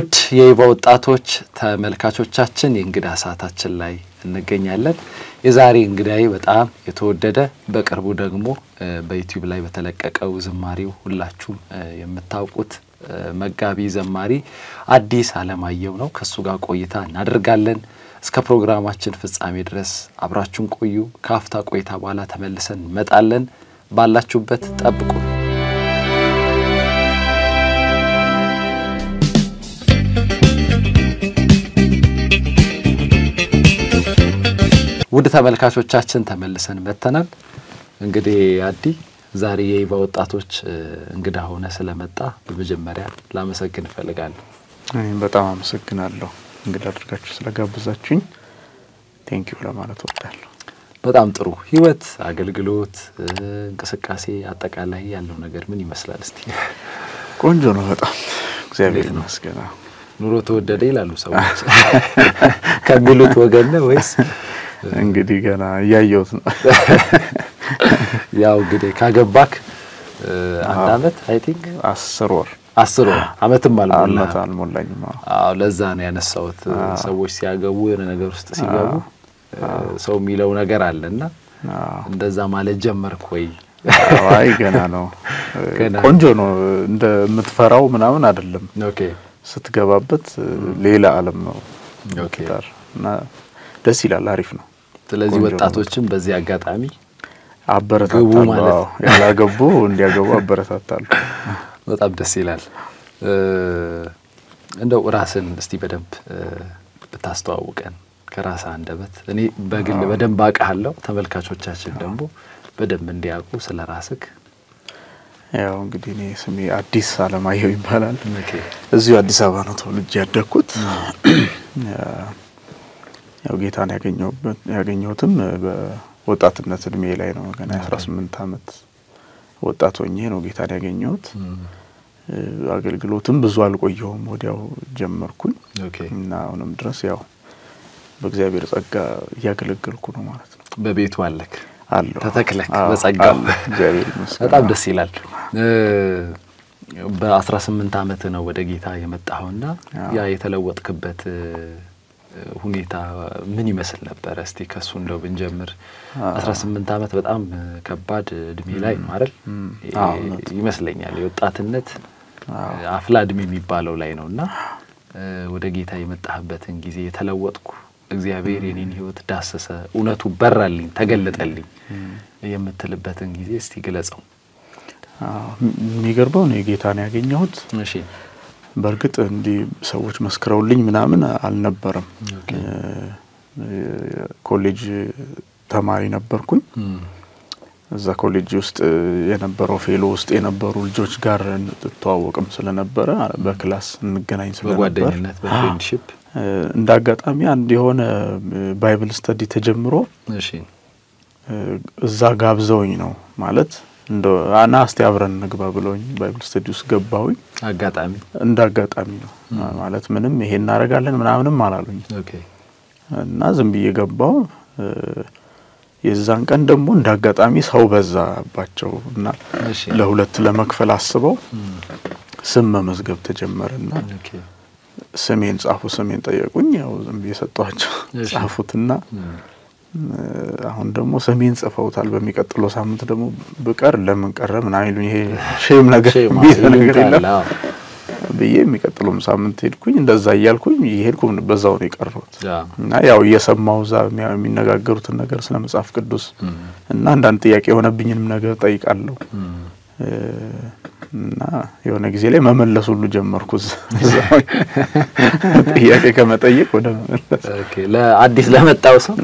ውድ የይባ ወጣቶች ተመልካቾቻችን የእንግዳ ሰዓታችን ላይ እንገኛለን። የዛሬ እንግዳዬ በጣም የተወደደ በቅርቡ ደግሞ በዩቲዩብ ላይ በተለቀቀው ዝማሬው ሁላችሁም የምታውቁት መጋቢ ዘማሪ አዲስ አለማየሁ ነው። ከእሱ ጋር ቆይታ እናደርጋለን። እስከ ፕሮግራማችን ፍጻሜ ድረስ አብራችሁን ቆዩ። ከአፍታ ቆይታ በኋላ ተመልሰን እንመጣለን። ባላችሁበት ጠብቁ። ውድ ተመልካቾቻችን ተመልሰን መጥተናል። እንግዲህ አዲ ዛሬ የይባ ወጣቶች እንግዳ ሆነ ስለመጣ በመጀመሪያ ላመሰግን እፈልጋለሁ። በጣም አመሰግናለሁ እንግዳ አድርጋችሁ ስለጋብዛችሁኝ ቴንኪዩ ለማለት ወዳለሁ። በጣም ጥሩ ህይወት፣ አገልግሎት፣ እንቅስቃሴ አጠቃላይ ያለው ነገር ምን ይመስላል? እስቲ ቆንጆ ነው በጣም እግዚአብሔር ይመስገን። ኑሮ ተወደደ ይላሉ ሰዎች ከሚሉት ወገን ነው ወይስ? እንግዲህ ገና እያየሁት ነው። ያው እንግዲህ ካገባክ አንድ አመት አይ ቲንክ አስር ወር አስር ወር አመትም አልሞላ አመት አልሞላኝም። አዎ ለዛ ነው ያነሳሁት። ሰዎች ሲያገቡ የሆነ ነገር ውስጥ ሲገቡ ሰው የሚለው ነገር አለና እንደዛ ማለት ጀመርክ ወይ? አይ ገና ነው። ቆንጆ ነው። እንደምትፈራው ምናምን አይደለም። ኦኬ ስትገባበት ሌላ ዓለም ነው ኦኬ። ትዳር እና ደስ ይላል። አሪፍ ነው። ስለዚህ ቆንጆ ነው ወጣቶችም በዚህ አጋጣሚ ግቡ አበረታታለሁ። ማለት አዎ፣ ያላገቡ እንዲያገቡ አበረታታለሁ። በጣም ደስ ይላል። እንደው ራስን እስቲ በደንብ ብታስተዋውቀን ከራስ አንደበት። እኔ በግል በደንብ አውቃለሁ፣ ተመልካቾቻችን ደግሞ በደንብ እንዲያውቁ ስለ ራስክ። ያው እንግዲህ እኔ ስሜ አዲስ አለማየሁ ይባላል። ኦኬ እዚሁ አዲስ አበባ ነው ተወልጄ ያደግኩት። ያው ጌታን ያገኘሁበት ያገኘሁትም በወጣትነት እድሜ ላይ ነው። ገና የአስራ ስምንት አመት ወጣት ሆኜ ነው ጌታን ያገኘሁት። አገልግሎትም ብዙ አልቆየሁም፣ ወዲያው ጀመርኩኝ ኦኬ። እና አሁንም ድረስ ያው በእግዚአብሔር ጸጋ እያገለገልኩ ነው ማለት ነው። በቤቱ አለክ አለሁ ተተክለክ አዎ፣ በጸጋው አለሁ። እግዚአብሔር ይመስገን። በጣም ደስ ይላል። በአስራ ስምንት አመት ነው ወደ ጌታ የመጣኸውና ያ የተለወጥክበት ሁኔታ ምን ይመስል ነበረ? እስቲ ከሱ እንደው ብንጀምር። አስራ ስምንት አመት በጣም ከባድ እድሜ ላይ ነው አይደል? አዎ፣ እውነት። ይመስለኛል የወጣትነት አፍላ እድሜ የሚባለው ላይ ነው እና ወደ ጌታ የመጣህበትን ጊዜ የተለወጥኩ እግዚአብሔር የኔን ህይወት ዳሰሰ፣ እውነቱ በራልኝ፣ ተገለጠልኝ የምትልበትን ጊዜ እስቲ ግለጸው። አዎ፣ የሚገርመው ነው ጌታን ያገኘሁት እሺ በእርግጥ እንዲህ ሰዎች መስክረውልኝ ምናምን አልነበረም። ኮሌጅ ተማሪ ነበርኩኝ። እዛ ኮሌጅ ውስጥ የነበረው ፌሎ ውስጥ የነበሩ ልጆች ጋር እንተዋወቅም ስለነበረ በክላስ እንገናኝ ስለነበር በጓደኝነት በፍሬንድሽፕ እንደ አጋጣሚ አንድ የሆነ ባይብል ስተዲ ተጀምሮ እሺ እዛ ጋብዘውኝ ነው ማለት እንደ አና እስቲ አብረን እንግባ ብለውኝ ባይብል ስተዲ ውስጥ ገባሁኝ። አጋጣሚ እንደ አጋጣሚ ነው ማለት ምንም ይሄ እናደርጋለን ምናምንም አላሉኝ ኦኬ እና ዝም ብዬ ገባው። የዛን ቀን ደግሞ እንደ አጋጣሚ ሰው በዛባቸው እና እሺ ለሁለት ለመክፈል አስበው ስም መመዝገብ ተጀመረና ኦኬ ስሜን ጻፉ። ስሜን ጠየቁኝ። ያው ዝም ብዬ ሰጧቸው እሺ። ጻፉትና አሁን ደግሞ ስሜን ጽፈውታል። በሚቀጥለው ሳምንት ደግሞ ብቀር ለምን ቀረ ምናምን ይሉኝ። ይሄ ሼም ነገር ሼም የሚይዝ ነገር ይሉኝታል። የለም አዎ። ብዬ የሚቀጥለውም ሳምንት ሄድኩኝ። እንደዛ እያልኩኝ እየሄድኩ በዛው ነው የቀረሁት አዎ። እና ያው እየሰማው እዛ የሚያ- የሚነጋገሩትን ነገር ስለ መጽሐፍ ቅዱስ እና አንዳንድ ጥያቄ የሆነብኝንም ነገር ጠይቃለሁ እ እና የሆነ ጊዜ ላይ መመለስ ሁሉ ጀመርኩ። እዛ- እዛው ጥያቄ ከመጠየቅ ወደ መመለስ ኦኬ ለአዲስ ለመጣው ሰው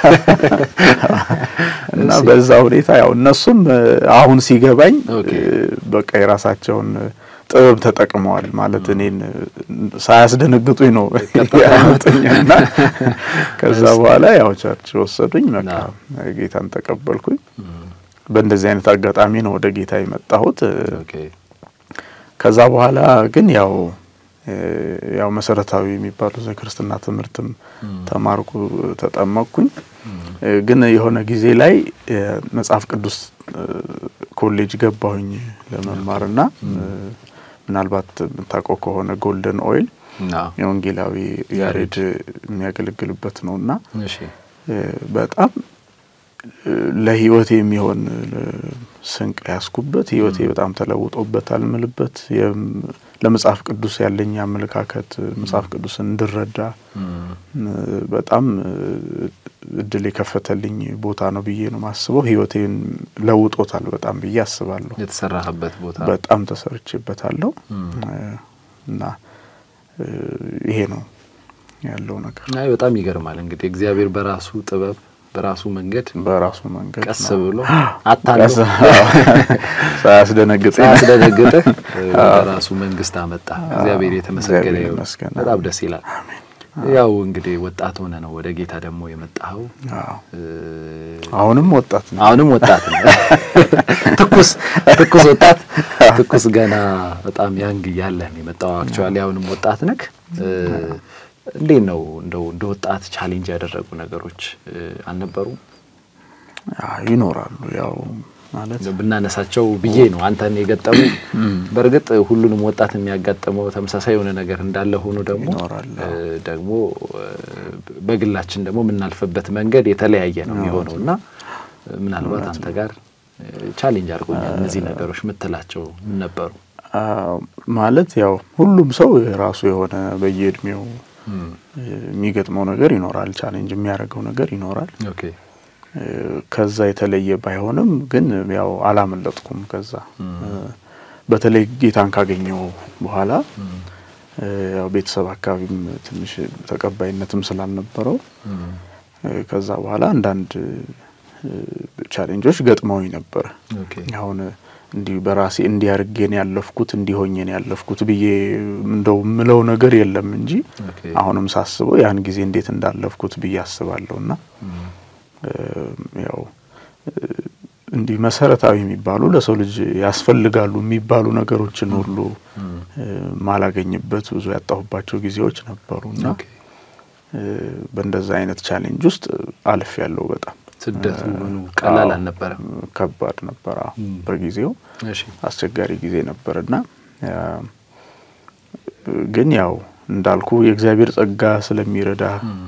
እና በዛ ሁኔታ ያው እነሱም እ አሁን ሲገባኝ ኦኬ። እ በቃ የራሳቸውን ጥበብ ተጠቅመዋል ማለት እኔን እ ሳያስደነግጡኝ ነው ያመጡኝና ከዛ በኋላ ያው ቸርች ወሰዱኝ። በቃ ጌታን ተቀበልኩኝ። በእንደዚህ አይነት አጋጣሚ ነው ወደ ጌታ የመጣሁት። እ ኦኬ ከዛ በኋላ ግን ያው እ ያው መሰረታዊ የሚባሉ የክርስትና ትምህርትም ተማርኩ፣ ተጠመቅኩኝ። እ ግን የሆነ ጊዜ ላይ መጽሐፍ ቅዱስ እ ኮሌጅ ገባሁኝ ለመማርና እ ምናልባት የምታውቀው ከሆነ ጎልደን ኦይል የወንጌላዊ ያሬድ የሚያገለግልበት ነው እና እሺ በጣም ለህይወቴ የሚሆን ስንቅ ያስኩበት ህይወቴ በጣም ተለውጦበታል ምልበት ለመጽሐፍ ቅዱስ ያለኝ አመለካከት መጽሐፍ ቅዱስን እንድረዳ በጣም እድል የከፈተልኝ ቦታ ነው ብዬ ነው ማስበው። ህይወቴን ለውጦታል በጣም ብዬ አስባለሁ። የተሰራህበት ቦታ በጣም ተሰርቼበታለሁ እና ይሄ ነው ያለው ነገር። አይ በጣም ይገርማል። እንግዲህ እግዚአብሔር በራሱ ጥበብ በራሱ መንገድ በራሱ መንገድ ቀስ ብሎ አታለው ሳያስደነግጥ ሳያስደነግጥህ በራሱ መንግስት አመጣ። እግዚአብሔር የተመሰገነ ይሁን። ይመስገን። በጣም ደስ ይላል። ያው እንግዲህ ወጣት ሆነ ነው ወደ ጌታ ደግሞ የመጣኸው። አዎ። አሁንም ወጣት ነው። አሁንም ወጣት ነው። ትኩስ ትኩስ ወጣት ትኩስ ገና በጣም ያንግ እያለህ ነው የመጣው። አክቹዋሊ አሁንም ወጣት ነክ እንዴት ነው እንደው እንደ ወጣት ቻሌንጅ ያደረጉ ነገሮች አልነበሩም? አዎ፣ ይኖራሉ ያው ማለት ብናነሳቸው ብዬ ነው አንተን የገጠሙ። በእርግጥ ሁሉንም ወጣት የሚያጋጥመው ተመሳሳይ የሆነ ነገር እንዳለ ሆኖ ደግሞ ይኖራል። ደግሞ በግላችን ደግሞ የምናልፍበት መንገድ የተለያየ ነው የሚሆነው እና ምናልባት አንተ ጋር ቻሌንጅ አድርጎኛል እነዚህ ነገሮች የምትላቸው ምን ነበሩ? ማለት ያው ሁሉም ሰው የራሱ የሆነ በየእድሜው የሚገጥመው ነገር ይኖራል። ቻሌንጅ የሚያደርገው ነገር ይኖራል። ኦኬ ከዛ የተለየ ባይሆንም ግን ያው አላመለጥኩም። ከዛ በተለይ ጌታን ካገኘው በኋላ ያው ቤተሰብ አካባቢም ትንሽ ተቀባይነትም ስላልነበረው ከዛ በኋላ አንዳንድ ቻሌንጆች ገጥመውኝ ነበር። ኦኬ አሁን እንዲህ በራሴ እንዲያርጌን ያለፍኩት እንዲሆኜን ያለፍኩት ብዬ እንደው ምለው ነገር የለም እንጂ ኦኬ አሁንም ሳስበው ያን ጊዜ እንዴት እንዳለፍኩት ብዬ አስባለሁ እና ያው እንዲህ መሰረታዊ የሚባሉ ለሰው ልጅ ያስፈልጋሉ የሚባሉ ነገሮችን ሁሉ ማላገኝበት ብዙ ያጣሁባቸው ጊዜዎች ነበሩና ኦኬ በእንደዛ አይነት ቻሌንጅ ውስጥ አልፍ ያለው በጣም ስደቱ ምኑ ቀላል አዎ፣ አልነበረም። ከባድ ነበር። አዎ፣ ም። በጊዜው እሺ አስቸጋሪ ጊዜ ነበርና ያ፣ ግን ያው እንዳልኩ የእግዚአብሔር ጸጋ ስለሚረዳ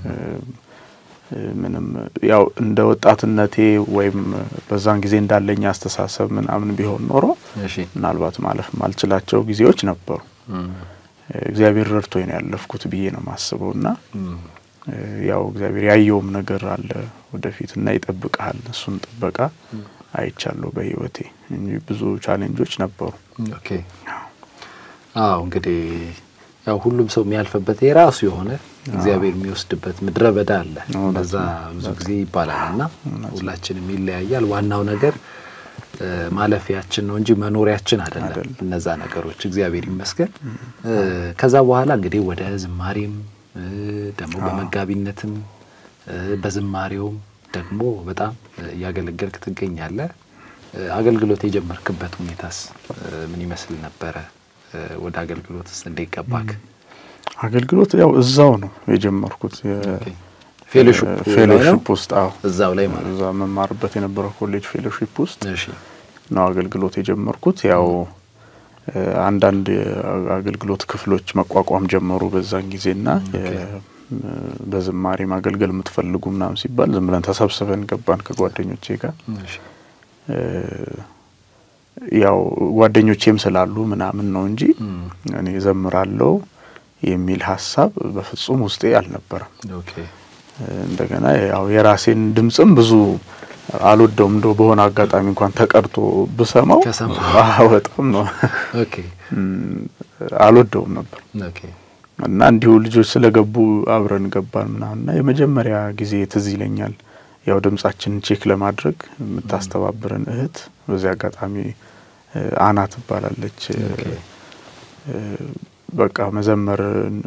ምንም ያው እንደ ወጣትነቴ ወይም በዛን ጊዜ እንዳለኝ አስተሳሰብ ምናምን ቢሆን ኖሮ እሺ ምናልባት ማለፍ ማልችላቸው ጊዜዎች ነበሩ። እም፣ እግዚአብሔር ረድቶኝ ነው ያለፍኩት ብዬ ነው የማስበው እና እም፣ ያው እግዚአብሔር ያየውም ነገር አለ ወደፊት እና ይጠብቀሃል። እሱን ጥበቃ አይቻለሁ በህይወቴ እንጂ ብዙ ቻሌንጆች ነበሩ። ኦኬ አዎ እንግዲህ ያው ሁሉም ሰው የሚያልፍበት የራሱ የሆነ እግዚአብሔር የሚወስድበት ምድረ በዳ አለ። እውነት በዛ ነው። ብዙ ጊዜ ይባላል እና ሁላችንም ይለያያል። ዋናው ነገር እ፣ ማለፊያችን ነው እንጂ መኖሪያችን አይደለም። አይደለም። እነዛ ነገሮች እግዚአብሔር ይመስገን። እ፣ ከዛ በኋላ እንግዲህ ወደ ዝማሬም እ፣ ደግሞ በመጋቢነትም እ፣ በዝማሬውም ደግሞ በጣም እ፣ እያገለገልክ ትገኛለህ። እ፣ አገልግሎት የጀመርክበት ሁኔታስ እ፣ ምን ይመስል ነበረ? እ፣ ወደ አገልግሎት ውስጥ እንዴት ገባክ? አገልግሎት ያው እዛው ነው የጀመርኩት ኦኬ። ፌሎሺፕ ላይ ነው? ፌሎሺፕ ውስጥ አዎ እዛው ላይ ማለት እዛ መማርበት የነበረው ኮሌጅ ፌሎሺፕ ውስጥ እሺ ነው አገልግሎት የጀመርኩት። ያው እ፣ አንዳንድ የአገልግሎት ክፍሎች መቋቋም ጀመሩ በዛን ጊዜና የ- በዝማሬ ማገልገል የምትፈልጉ ምናምን ሲባል ዝም ብለን ተሰብስበን ገባን ከጓደኞቼ ጋር እሺ እ፣ ያው ጓደኞቼም ስላሉ ምናምን ነው እንጂ እም፣ እኔ ዘምራለሁ የሚል ሀሳብ በፍጹም ውስጤ አልነበረም። ኦኬ እንደገና ያው የራሴን ድምጽም ብዙ አልወደውም። እንደው በሆነ አጋጣሚ እንኳን ተቀድቶ ብሰማው ከሰማህ? አዎ በጣም ነው ኦኬ እም፣ አልወደውም ነበር ኦኬ እና እንዲሁ ልጆች ስለገቡ አብረን ገባን ምናምን እና የመጀመሪያ ጊዜ ትዝ ይለኛል ያው ድምጻችንን ቼክ ለማድረግ የምታስተባብረን እህት በዚህ አጋጣሚ እ፣ አና ትባላለች እ፣ ኦኬ እ፣ በቃ መዘመር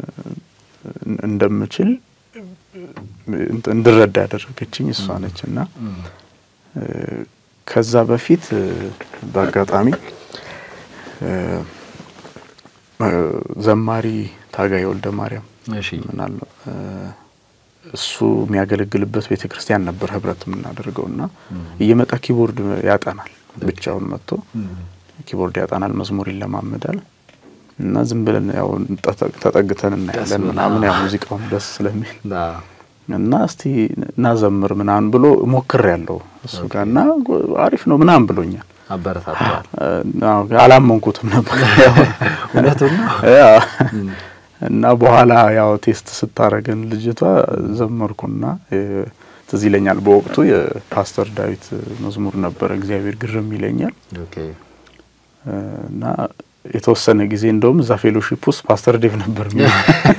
እንደምችል እንትን እንድረዳ ያደረገችኝ እሷ ነች እና እም፣ እ፣ ከዛ በፊት እ፣ በአጋጣሚ እ፣ እ፣ ዘማሪ ታጋይ ወልደ ማርያም እሺ ምናል እ፣ እሱ የሚያገለግልበት ቤተ ክርስቲያን ነበር ህብረት የምናደርገው እና እየመጣ ኪቦርድ ያጠናል ብቻውን መጥቶ እም፣ ኪቦርድ ያጠናል፣ መዝሙር ይለማመዳል። እና ዝም ብለን ያው ተጠ- ተጠግተን እናያለን ብሎ- ምናምን ያው አዎ። ሙዚቃውን ደስ ስለሚል አዎ። እና እስቲ እናዘምር ምናምን ብሎ ሞክር ያለው እሱ ጋር እና ጎ- አሪፍ ነው ምናምን ብሎኛል። አበረታተዋል። እና አላመንኩትም ነበር ያው እውነቱን ነው። ያው እና በኋላ ያው ቴስት ስታረገን ልጅቷ ዘመርኩና እ፣ ትዝ ይለኛል በወቅቱ የፓስተር ዳዊት መዝሙር ነበረ እግዚአብሔር ግርም ይለኛል ኦኬ እ፣ እና የተወሰነ ጊዜ እንደውም እዛ ፌሎሺፕ ውስጥ ፓስተር ዴቭ ነበር የሚለው።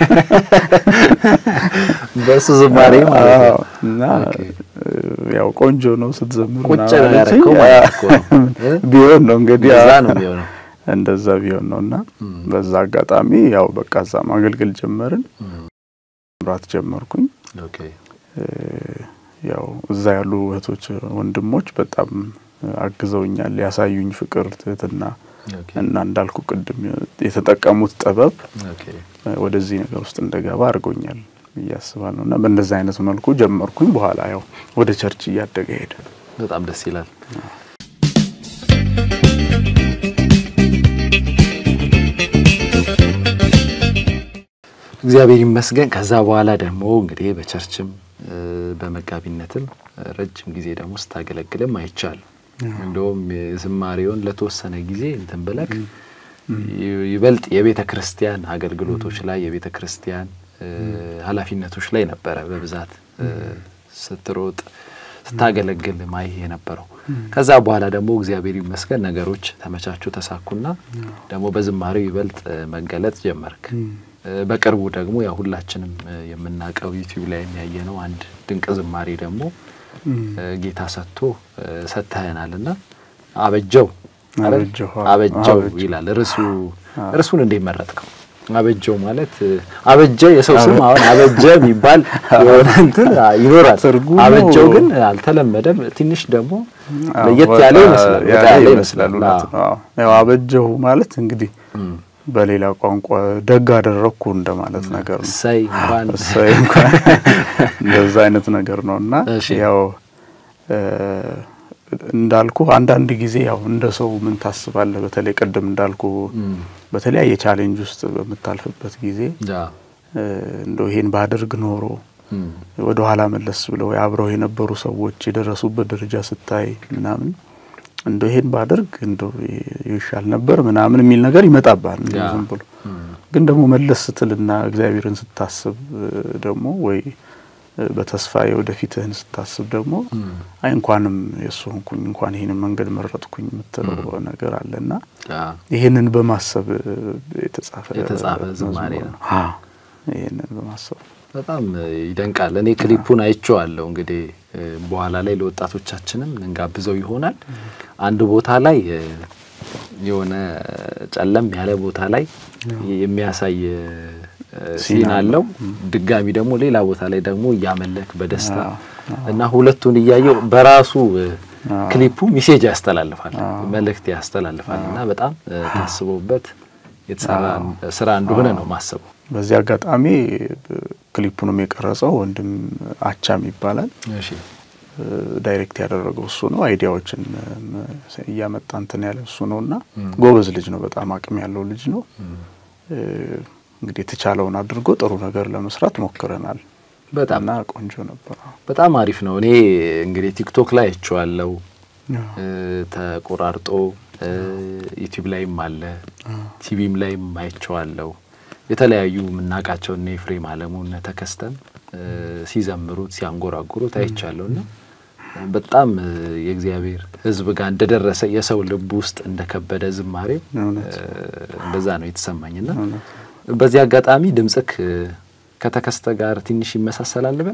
በእሱ ዝማሬ ማለት ነው። አዎ፣ እና ኦኬ። እ፣ ያው ቆንጆ ነው ስትዘምር ቁጭ ምናምን ነው አለችኝ። ያደረከው ማለት እኮ ነው። እ? ቢሆን ነው እንግዲህ እንደዛ አዎ። ነው የሚሆነው። እንደዛ ቢሆን ነው እና እም። በዛ አጋጣሚ ያው በቃ እዛ ማገልገል ጀመርን። እም። ምራት ጀመርኩኝ። ኦኬ እ፣ ያው እዛ ያሉ እህቶች ወንድሞች በጣም አግዘውኛል። ያሳዩኝ ፍቅር፣ ትህትና ኦኬ እና እንዳልኩ ቅድም የተጠቀሙት ጥበብ ኦኬ ወደዚህ ነገር ውስጥ እንደገባ አድርጎኛል ብዬ አስባለሁ እና በእንደዚህ አይነት መልኩ ጀመርኩኝ። በኋላ ያው ወደ ቸርች እያደገ ሄደ። በጣም ደስ ይላል። እግዚአብሔር ይመስገን። ከዛ በኋላ ደግሞ እንግዲህ በቸርችም እ፣ በመጋቢነትም እ፣ ረጅም ጊዜ ደግሞ ስታገለግልም አይቻልም። እንደውም ዝማሬውን ለተወሰነ ጊዜ እንትን ብለክ ይ- ይበልጥ የቤተ ክርስቲያን አገልግሎቶች ላይ የቤተ ክርስቲያን እ፣ ኃላፊነቶች ላይ ነበረ በብዛት እ፣ ስትሮጥ ስታገለግል ማይህ የነበረው። ከዛ በኋላ ደግሞ እግዚአብሔር ይመስገን ነገሮች ተመቻቹ፣ ተሳኩና ደግሞ በዝማሬው ይበልጥ እ፣ መገለጥ ጀመርክ። እ፣ በቅርቡ ደግሞ ያው ሁላችንም እ፣ የምናውቀው ዩቲዩብ ላይ የሚያየ ነው አንድ ድንቅ ዝማሬ ደግሞ እ፣ ጌታ ሰጥቶ እ፣ ሰጥተኸናል እና አበጀው አይደል? አበጀው፣ አዎ። አበጀው አበጀው። ይላል ርዕሱ። ርዕሱን እንዴት መረጥከው? አበጀው ማለት እ፣ አበጀ የሰው ስም አሁን አበጀ የሚባል የሆነ እንትን አ፣ ይኖራል። ትርጉሙ- አበጀው ግን አልተለመደም። ትንሽ ደግሞ አዎ፣ ለየት ወጣ ያለ ይመስላል። ወጣ ያለ ያለ ይመስላል። እውነት አዎ። ነው። አዎ። ያው አበጀሁ ማለት እንግዲህ እም፣ በሌላ ቋንቋ ደግ አደረግኩ እንደማለት ነገር ነው። እሰይ እንኳን እሰይ እንኳን እንደዛ አይነት ነገር ነው እና እሺ። ያው እ፣ እንዳልኩ አንዳንድ ጊዜ ያው እንደ ሰው ምን ታስባለህ? በተለይ ቅድም እንዳልኩ እም፣ በተለያየ ቻሌንጅ ውስጥ በምታልፍበት ጊዜ ያ፣ እ፣ እንደው ይሄን ባደርግ ኖሮ እም፣ ወደ ኋላ መለስ ብለው አብረው የነበሩ ሰዎች የደረሱበት ደረጃ ስታይ ምናምን እንደው ይሄን ባደርግ እንደው ይሻል ነበር ምናምን የሚል ነገር ይመጣባል። እንደው ያ። ዝም ብሎ እም፣ ግን ደግሞ መለስ ስትልና እግዚአብሔርን ስታስብ እ፣ ደግሞ ወይ እ፣ በተስፋ የወደፊትህን ስታስብ ደግሞ እም፣ አይ እንኳንም የእሱ ሆንኩኝ እንኳን ይህንን መንገድ መረጥኩኝ የምትለው ነገር አለና ያ፣ ይህንን በማሰብ እ፣ የተጻፈ የተጻፈ ዝማሬ መዝሙር ነው። አዎ፣ ይህንን በማሰብ በጣም እ፣ ይደንቃል። እኔ ክሊፑን አይቼዋለሁ። እንግዲህ እ፣ በኋላ ላይ ለወጣቶቻችንም እንጋብዘው ይሆናል። አንድ ቦታ ላይ እ፣ የሆነ ጨለም ያለ ቦታ ላይ የሚያሳይ እ፣ ሲን ሲን አለው። አለው። ድጋሚ ደግሞ ሌላ ቦታ ላይ ደግሞ እያመለክ በደስታ አዎ፣ እና ሁለቱን እያየው በራሱ እ፣ አዎ። ክሊፑ ሚሴጅ ያስተላልፋል፣ አዎ። መልእክት ያስተላልፋል እና በጣም እ፣ ታስቦበት የተሰራ ስራ እንደሆነ ነው ማሰቡ። በዚህ አጋጣሚ እ፣ ክሊፑንም የቀረጸው ወንድም አቻም ይባላል። እሺ እ፣ ዳይሬክት ያደረገው እሱ ነው። አይዲያዎችን እ፣ እያመጣ እንትን ያለ እሱ ነው እና ጎበዝ ልጅ ነው። በጣም አቅም ያለው ልጅ ነው። እ፣ እንግዲህ የተቻለውን አድርጎ ጥሩ ነገር ለመስራት ሞክረናል በጣም እና ቆንጆ ነበር። በጣም አሪፍ ነው። እኔ እንግዲህ ቲክቶክ ላይ አይቼዋለሁ እ፣ ተቆራርጦ እ፣ ዩቲዩብ ላይም አለ ቲቪም ላይም አይቼዋለሁ። የተለያዩ የምናውቃቸው እነ ኤፍሬም አለሙ እነ ተከስተም እ፣ ሲዘምሩት ሲያንጎራጉሩት አይቻለሁ እና በጣም እ፣ የእግዚአብሔር ሕዝብ ጋር እንደደረሰ የሰው ልብ ውስጥ እንደከበደ ዝማሬው እውነት እ፣ እንደዛ ነው የተሰማኝና እውነት። በዚህ አጋጣሚ ድምጽክ እ፣ ከተከስተ ጋር ትንሽ ይመሳሰላል በል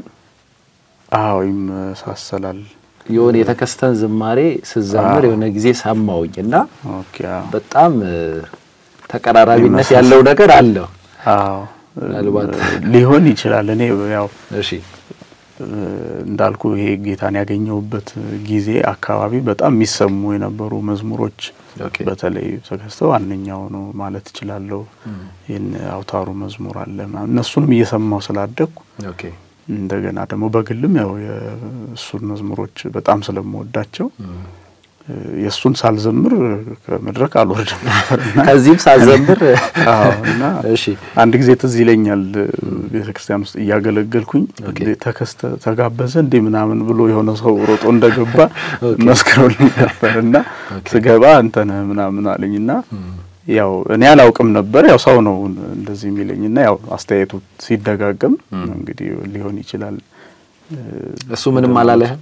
አዎ ይመሳሰላል። የሆነ የተከስተን ዝማሬ ስዘምር የሆነ ጊዜ ሰማውኝ እና ኦኬ አዎ በጣም እ፣ ተቀራራቢነት ይመሳሰል- ያለው ነገር አለው። አዎ ምናልባት ሊሆን ይችላል። እኔ ያው እሺ እ፣ እንዳልኩ ይሄ ጌታን ያገኘሁበት ጊዜ አካባቢ በጣም የሚሰሙ የነበሩ መዝሙሮች ኦኬ በተለይ ተከስተው ዋነኛው ነው ማለት እችላለሁ። ይህን አውታሩ መዝሙር አለ ምናምን እነሱንም እየሰማው ስላደግኩ ኦኬ እንደገና ደግሞ በግልም ያው የእሱን መዝሙሮች በጣም ስለምወዳቸው እም፣ የእሱን ሳልዘምር ከመድረክ አልወርድም ነበር እና ከዚህም ሳዘምር አዎ እና እሺ አንድ ጊዜ ትዝ ይለኛል ቤተ ክርስቲያን ውስጥ እያገለገልኩኝ ኦኬ። እንዴ ተከስተ ተጋበዘ እንዴ ምናምን ብሎ የሆነ ሰው ሮጦ እንደገባ መስክሮልኝ ነበር እና ስገባ አንተ ነህ ምናምን አለኝ እና ያው እኔ አላውቅም ነበር ያው ሰው ነው እንደዚህ የሚለኝ እና ያው አስተያየቱ ሲደጋገም እንግዲህ ሊሆን ይችላል እሱ ምንም አላለህም?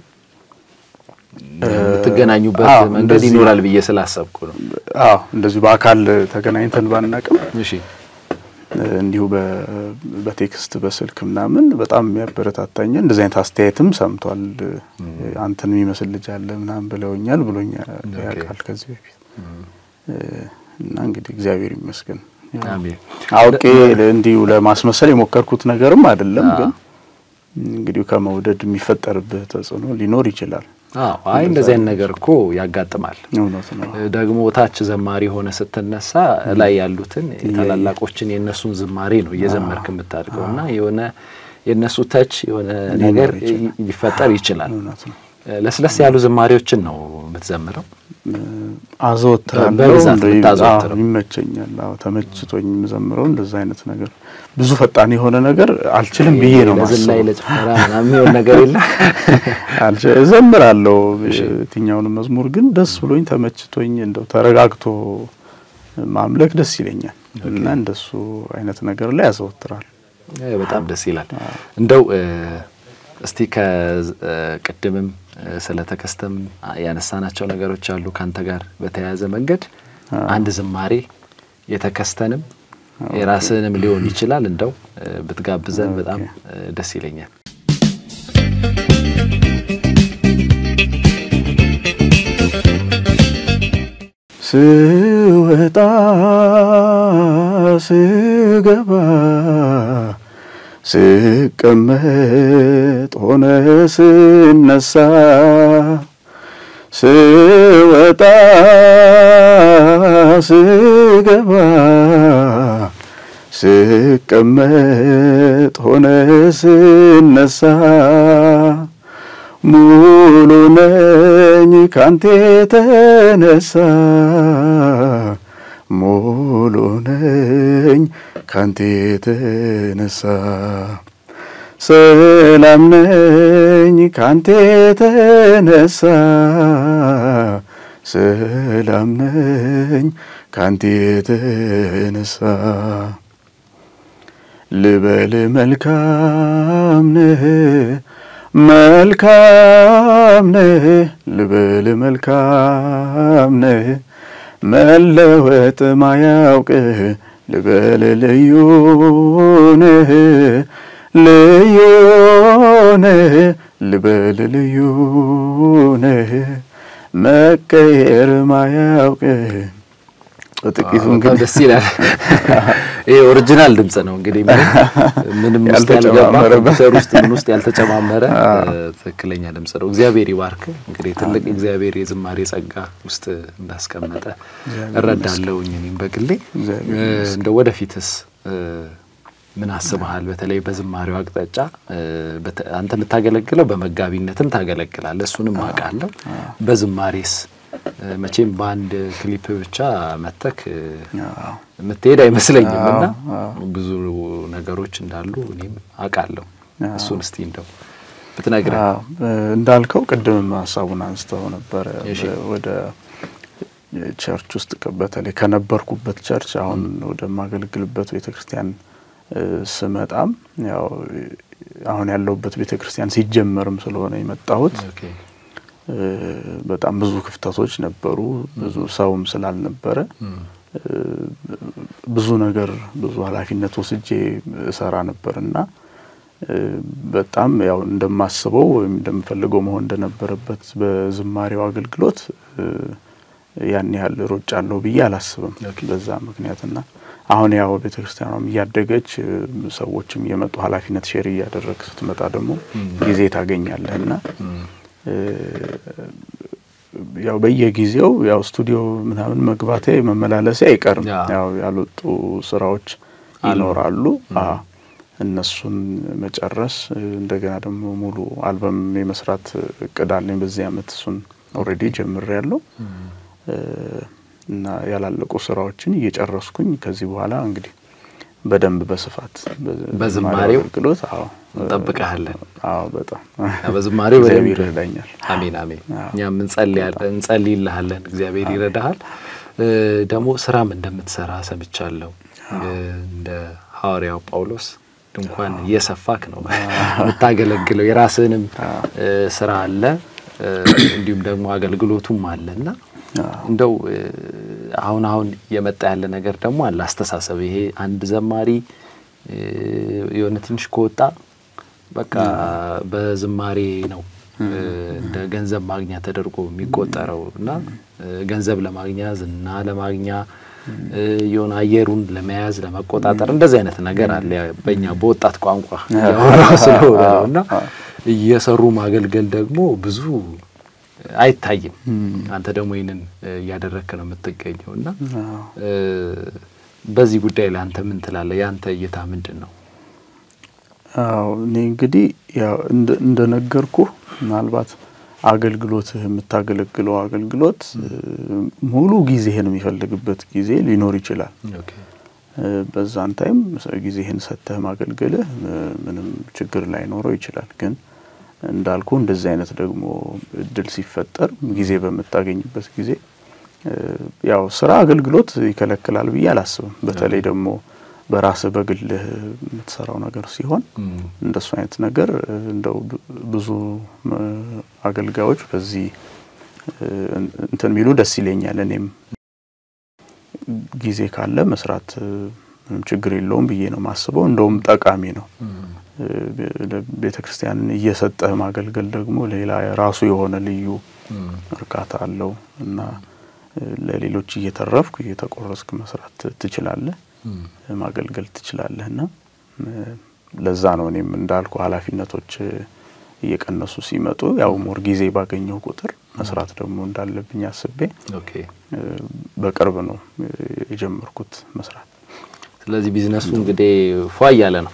የምትገናኙበት አዎ፣ መንገድ እንደዚህ- ይኖራል ብዬ ስላሰብኩ ነው። አዎ እንደዚሁ በአካል ተገናኝተን ባናቅም እሺ እንዲሁ በ- በቴክስት በስልክ ምናምን በጣም የሚያበረታታኝ እንደዚህ አይነት አስተያየትም ሰምቷል። አንተን የሚመስል ልጅ አለ ምናምን ብለውኛል ብሎኛል ያውቃል ከዚህ በፊት እና እንግዲህ እግዚአብሔር ይመስገን አሜን። አውቄ እንዲሁ ለማስመሰል የሞከርኩት ነገርም አይደለም። ግን እንግዲህ ከመውደድ የሚፈጠርብህ ተጽዕኖ ሊኖር ይችላል። አዎ አይ እንደዚህ አይነት ነገር እኮ ያጋጥማል። እውነት ነው። ደግሞ ታች ዘማሪ ሆነ ስትነሳ ላይ ያሉትን ታላላቆችን የእነሱን ዝማሬ ነው እየዘመርክ የምታድገው እና የሆነ የእነሱ ተች የሆነ ነገር ሊፈጠር ይችላል። እውነት ነው። ለስለስ ያሉ ዝማሬዎችን ነው የምትዘምረው። አዘወትራለሁ በብዛት እንደ- የምታዘወትረው? አዎ፣ ይመቸኛል። አዎ ተመችቶኝ የምዘምረው እንደዛ አይነት ነገር ብዙ ፈጣን የሆነ ነገር አልችልም ብዬ ነው ለዝላይ ማስበው። ለጭፈራ ምናምን የሚሆን ነገር የለም። አልች- እዘምራለሁ የትኛውንም መዝሙር ግን ደስ ብሎኝ ተመችቶኝ እንደው ተረጋግቶ ማምለክ ደስ ይለኛል እና እንደሱ አይነት ነገር ላይ ያዘወትራል። አይ፣ በጣም ደስ ይላል። እንደው እ፣ እስቲ ከቅድምም ስለ ተከስተም ያነሳናቸው ነገሮች አሉ ካንተ ጋር በተያያዘ መንገድ አንድ ዝማሬ የተከስተንም የራስህንም ሊሆን ይችላል እንደው እ፣ ብትጋብዘን በጣም እ፣ ደስ ይለኛል። ስወጣ ስገባ ስቀመጥ ሆነ ስነሳ ስወጣ ስገባ ስቀመጥ ሆነ ስነሳ ሙሉ ነኝ ካንተ የተነሳ ሙሉ ነኝ ካንተ የተነሳ ሰላም ነኝ ካንተ የተነሳ ሰላም ነኝ ካንተ የተነሳ ልበል መልካም ነህ መልካም ነህ ልበል መልካም ነህ መለወጥ ማያውቅህ ልበል ልዩ ነህ ልዩ ነህ ልበል ልዩ ነህ መቀየር ማያውቅህ በጥቂቱ በጣም እንግዲህ ደስ ይላል። ይሄ ኦሪጂናል ድምጽ ነው እንግዲህ ምንም ምንም ውስጥ ያልገባ ያልተጨማመረበት። ኮምፒውተር ውስጥ ምን ውስጥ ያልተጨማመረ እ፣ ትክክለኛ ድምጽ ነው። እግዚአብሔር ይባርክ። እንግዲህ ትልቅ እግዚአብሔር የዝማሬ ጸጋ ውስጥ እንዳስቀመጠ እረዳለሁኝ እኔም በግሌ እግዚአብሔር እ፣ እንደ ወደፊትስ እ፣ ምን አስበሃል? በተለይ በዝማሬው አቅጣጫ እ፣ በተ- አንተ የምታገለግለው በመጋቢነትም ታገለግላለህ፣ እሱንም አውቃለሁ። በዝማሬስ እ፣ መቼም በአንድ ክሊፕ ብቻ መተክ እ፣ አዎ። የምትሄድ አይመስለኝም እና አዎ። ብዙ ነገሮች እንዳሉ እኔም አውቃለሁ። አዎ። እሱን እስቲ እንደው ብትነግረን። አዎ፣ እንዳልከው ቅድምም ሀሳቡን አንስተው ነበረ እሺ። ወደ ቸርች ውስጥ ከ- በተለይ ከነበርኩበት ቸርች አሁን ወደማገለግልበት ቤተ ክርስቲያን እ፣ ስመጣም ያው አሁን ያለሁበት ቤተ ክርስቲያን ሲጀመርም ስለሆነ የመጣሁት ኦኬ። እ፣ በጣም ብዙ ክፍተቶች ነበሩ። ብዙ ሰውም ስላልነበረ እም፣ እ፣ ብዙ ነገር ብዙ ኃላፊነት ወስጄ እሰራ ነበር እና እ፣ በጣም ያው እንደማስበው ወይም እንደምፈልገው መሆን እንደነበረበት በዝማሬው አገልግሎት እ፣ ያን ያህል ሮጭ አለው ብዬ አላስብም። ኦኬ። በዛ ምክንያትና አሁን ያው ቤተ ክርስቲያኗም እያደገች እ፣ ሰዎችም እየመጡ ኃላፊነት ሼር እያደረግ ስትመጣ ደግሞ ጊዜ ታገኛለህ እና እም፣ እ፣ ያው በየጊዜው ያው ስቱዲዮ ምናምን መግባቴ መመላለሴ አይቀርም። ያ። ያው ያልወጡ ስራዎች ይኖራሉ። አዎ እነሱን መጨረስ እ፣ እንደገና ደግሞ ሙሉ አልበም የመስራት እቅድ አለኝ በዚህ አመት እሱን ኦልሬዲ ጀምሬያለሁ እና ያላለቁ ስራዎችን እየጨረስኩኝ ከዚህ በኋላ እንግዲህ በደንብ በስፋት በዝማሬው አገልግሎት አዎ እንጠብቀሃለን። አዎ በጣም በዝማሬው በደንብ እግዚአብሔር ይረዳኛል። አሜን አሜን። እኛም እንጸልይልሃለን፣ እግዚአብሔር ይረዳሃል። ደግሞ ስራም እንደምትሰራ ሰምቻለሁ። እንደ ሐዋርያው ጳውሎስ ድንኳን እየሰፋክ ነው የምታገለግለው። የራስህንም ስራ አለ እንዲሁም ደግሞ አገልግሎቱም አለ እና እንደው አሁን አሁን እየመጣ ያለ ነገር ደግሞ አለ አስተሳሰብ። ይሄ አንድ ዘማሪ የሆነ ትንሽ ከወጣ በቃ በዝማሬ ነው እንደ ገንዘብ ማግኛ ተደርጎ የሚቆጠረው እና ገንዘብ ለማግኛ ዝና ለማግኛ የሆነ አየሩን ለመያዝ ለመቆጣጠር እንደዚህ አይነት ነገር አለ። በእኛ በወጣት ቋንቋ ስለሆነ ነው እና እየሰሩ ማገልገል ደግሞ ብዙ አይታይም። አንተ ደግሞ ይህንን እያደረግክ ነው የምትገኘው እና በዚህ ጉዳይ ላይ አንተ ምን ትላለህ? የአንተ እይታ ምንድን ነው? አዎ እኔ እንግዲህ ያው እንደነገርኩህ ምናልባት አገልግሎትህ የምታገለግለው አገልግሎት ሙሉ ጊዜህን የሚፈልግበት ጊዜ ሊኖር ይችላል። በዛን ታይም ጊዜህን ሰጥተህ ማገልገልህ ምንም ችግር ላይኖረው ይችላል። ግን እንዳልኩ እንደዚህ አይነት ደግሞ እድል ሲፈጠር ጊዜ በምታገኝበት ጊዜ ያው ስራ አገልግሎት ይከለክላል ብዬ አላስብም። በተለይ ደግሞ በራስህ በግልህ የምትሰራው ነገር ሲሆን እንደሱ አይነት ነገር እንደው ብዙ አገልጋዮች በዚህ እንትን ሚሉ ደስ ይለኛል። እኔም ጊዜ ካለ መስራት ምንም ችግር የለውም ብዬ ነው ማስበው። እንደውም ጠቃሚ ነው። ቤተ ክርስቲያንን እየሰጠህ ማገልገል ደግሞ ሌላ ራሱ የሆነ ልዩ እርካታ አለው እና ለሌሎች እየተረፍኩ እየተቆረስክ መስራት ትችላለህ፣ ማገልገል ትችላለህ እና ለዛ ነው እኔም እንዳልኩ ኃላፊነቶች እየቀነሱ ሲመጡ ያው ሞር ጊዜ ባገኘው ቁጥር መስራት ደግሞ እንዳለብኝ አስቤ በቅርብ ነው የጀመርኩት መስራት። ስለዚህ ቢዝነሱ እንግዲህ ፏ እያለ ነው፣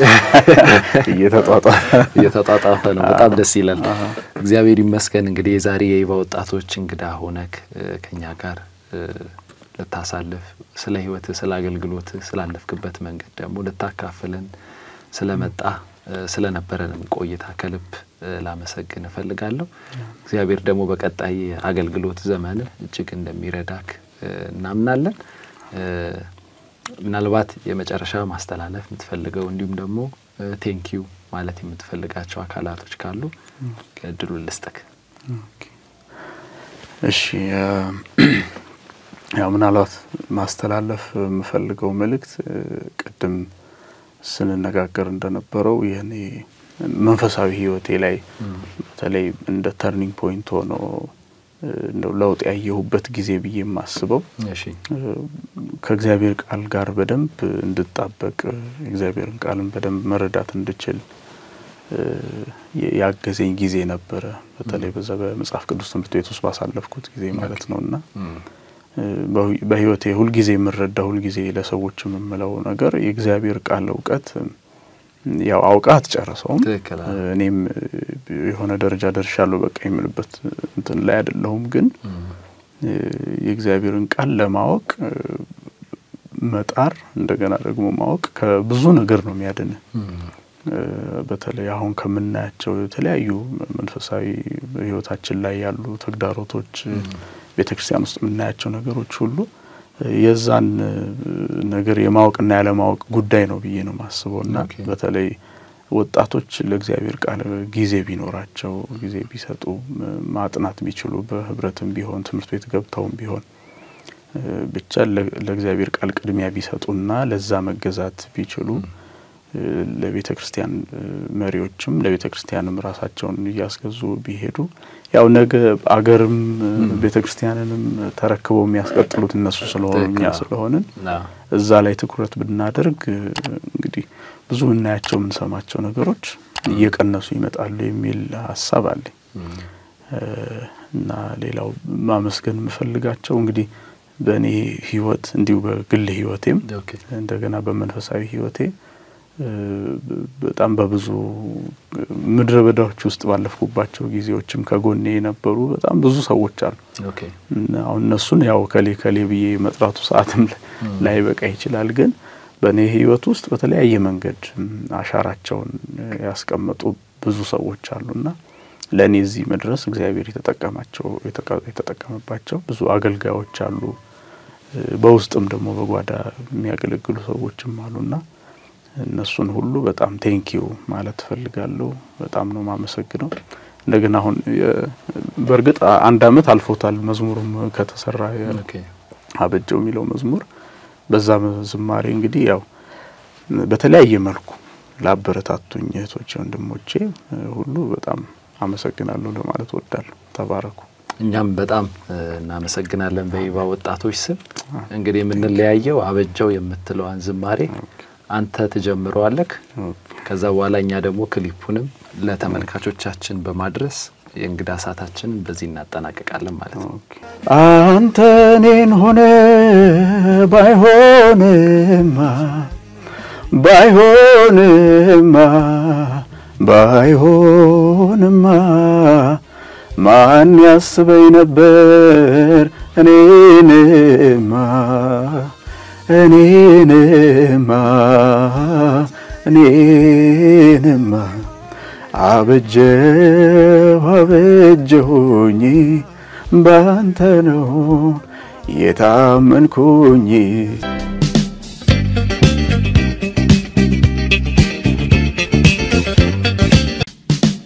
እየተጧጧፈ ነው። በጣም ደስ ይላል። እግዚአብሔር ይመስገን። እንግዲህ የዛሬ የይባ ወጣቶች እንግዳ ሆነክ ከኛ ጋር ልታሳልፍ ስለ ህይወት፣ ስለ አገልግሎት፣ ስላለፍክበት መንገድ ደግሞ ልታካፍለን ስለመጣ ስለነበረንም ቆይታ ከልብ ላመሰግን እፈልጋለሁ። እግዚአብሔር ደግሞ በቀጣይ አገልግሎት ዘመን እጅግ እንደሚረዳክ እናምናለን። ምናልባት የመጨረሻ ማስተላለፍ የምትፈልገው እንዲሁም ደግሞ ቴንኪዩ ማለት የምትፈልጋቸው አካላቶች ካሉ እድሉ ልስጥክ። እሺ፣ ያው ምናልባት ማስተላለፍ የምፈልገው መልእክት ቅድም ስንነጋገር እንደነበረው የኔ መንፈሳዊ ህይወቴ ላይ በተለይ እንደ ተርኒንግ ፖይንት ሆኖ እንደው ለውጥ ያየሁበት ጊዜ ብዬ የማስበው ከእግዚአብሔር ቃል ጋር በደንብ እንድጣበቅ የእግዚአብሔርን ቃልን በደንብ መረዳት እንድችል ያገዘኝ ጊዜ ነበረ። በተለይ በዛ በመጽሐፍ ቅዱስ ትምህርት ቤት ውስጥ ባሳለፍኩት ጊዜ ማለት ነው እና በህይወቴ ሁልጊዜ የምረዳ ሁልጊዜ ለሰዎች የምምለው ነገር የእግዚአብሔር ቃል እውቀት ያው አውቃ አትጨርሰውም። እኔም የሆነ ደረጃ ደርሻለሁ በቃ የምልበት እንትን ላይ አይደለሁም። ግን የእግዚአብሔርን ቃል ለማወቅ መጣር እንደገና ደግሞ ማወቅ ከብዙ ነገር ነው የሚያድን። በተለይ አሁን ከምናያቸው የተለያዩ መንፈሳዊ ህይወታችን ላይ ያሉ ተግዳሮቶች፣ ቤተ ክርስቲያን ውስጥ የምናያቸው ነገሮች ሁሉ የዛን ነገር የማወቅና ያለማወቅ ጉዳይ ነው ብዬ ነው ማስበው እና በተለይ ወጣቶች ለእግዚአብሔር ቃል ጊዜ ቢኖራቸው ጊዜ ቢሰጡ ማጥናት ቢችሉ በህብረትም ቢሆን ትምህርት ቤት ገብተውም ቢሆን ብቻ ለእግዚአብሔር ቃል ቅድሚያ ቢሰጡና ለዛ መገዛት ቢችሉ ለቤተ ክርስቲያን መሪዎችም ለቤተ ክርስቲያንም ራሳቸውን እያስገዙ ቢሄዱ ያው ነገ አገርም ቤተ ክርስቲያንንም ተረክበው የሚያስቀጥሉት እነሱ ስለሆኑ እኛ ስለሆንን እዛ ላይ ትኩረት ብናደርግ እንግዲህ ብዙ የምናያቸው የምንሰማቸው ነገሮች እየቀነሱ ይመጣሉ የሚል ሀሳብ አለኝ እና ሌላው ማመስገን የምፈልጋቸው እንግዲህ በእኔ ህይወት እንዲሁ በግል ህይወቴም እንደገና በመንፈሳዊ ህይወቴ በጣም በብዙ ምድረ በዳዎች ውስጥ ባለፍኩባቸው ጊዜዎችም ከጎኔ የነበሩ በጣም ብዙ ሰዎች አሉ። ኦኬ አሁን እነሱን ያው ከሌ ከሌ ብዬ መጥራቱ ሰዓትም ላይ በቃ ይችላል። ግን በእኔ ሕይወት ውስጥ በተለያየ መንገድ አሻራቸውን ያስቀመጡ ብዙ ሰዎች አሉና ለእኔ እዚህ መድረስ እግዚአብሔር የተጠቀማቸው የተጠቀመባቸው ብዙ አገልጋዮች አሉ። በውስጥም ደግሞ በጓዳ የሚያገለግሉ ሰዎችም አሉና እነሱን ሁሉ በጣም ቴንኪዩ ማለት እፈልጋለሁ። በጣም ነው ማመሰግነው። እንደገና አሁን በእርግጥ አንድ አመት አልፎታል መዝሙሩም ከተሰራ አበጀው የሚለው መዝሙር በዛ ዝማሬ እንግዲህ ያው በተለያየ መልኩ ላበረታቱኝ እህቶቼ፣ ወንድሞቼ ሁሉ በጣም አመሰግናለሁ ለማለት ወዳለሁ። ተባረኩ። እኛም በጣም እናመሰግናለን በይባ ወጣቶች ስም። እንግዲህ የምንለያየው አበጀው የምትለዋን ዝማሬ አንተ ትጀምረዋለህ። ከዛ በኋላ እኛ ደግሞ ክሊፑንም ለተመልካቾቻችን በማድረስ የእንግዳ ሰዓታችንን በዚህ እናጠናቀቃለን ማለት ነው። አንተ እኔን ሆነ ባይሆንማ ባይሆንማ ባይሆንማ ማን ያስበኝ ነበር እኔንማ እኔንማ እኔንማ አበጀሁ አበጀሁኝ ባንተ ነው የታመንኩኝ